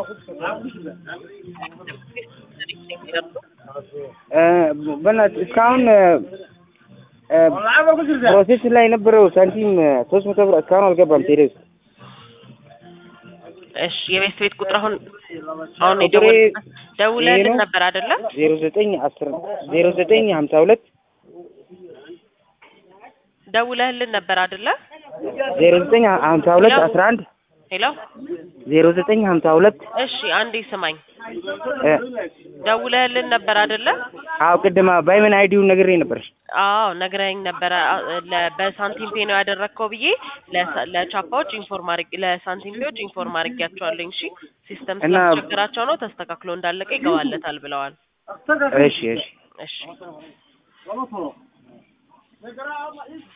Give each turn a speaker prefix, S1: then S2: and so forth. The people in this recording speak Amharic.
S1: እ በእናትህ እስካሁን እ እ ፕሮሴስ ላይ የነበረው ሳንቲም ሶስት መቶ ብር እስካሁን አልገባም። ቴሌ ውስጥ
S2: እሺ የቤት ቤት ቁጥር አሁን አሁን
S1: ቁጥሬ
S2: የደወልኩበት ደውለህልን
S1: ይሄ ነው።
S2: ነበር አይደለ?
S1: ዜሮ ዘጠኝ አስር ዜሮ ዘጠኝ ሀምሳ ሁለት
S2: ደውለህልን ነበር አይደለ?
S1: ዜሮ ዘጠኝ ሀምሳ ሁለት አስራ አንድ
S2: ሄሎ
S1: ዜሮ ዘጠኝ ሀምሳ ሁለት
S2: እሺ አንዴ ስማኝ።
S1: እ
S2: ደውለህልን ነበር አይደለ?
S1: አዎ ቅድማ ባይመን አይዲውን ነግሬ ነበር።
S2: አዎ ነግረኸኝ ነበረ። አ- ለ- በሳንቲም ፔ ነው ያደረግከው ብዬ ለሳ- ለቻፓዎች ኢንፎርም አድርጌ ለሳንቲም ፔዎች ኢንፎርም አድርጌያቸዋለኝ። እሺ ሲስተም
S1: እና-
S2: ስላስቸግራቸው ነው ተስተካክሎ እንዳለቀ ይገባለታል ብለዋል።
S1: እሺ እሺ
S2: እሺ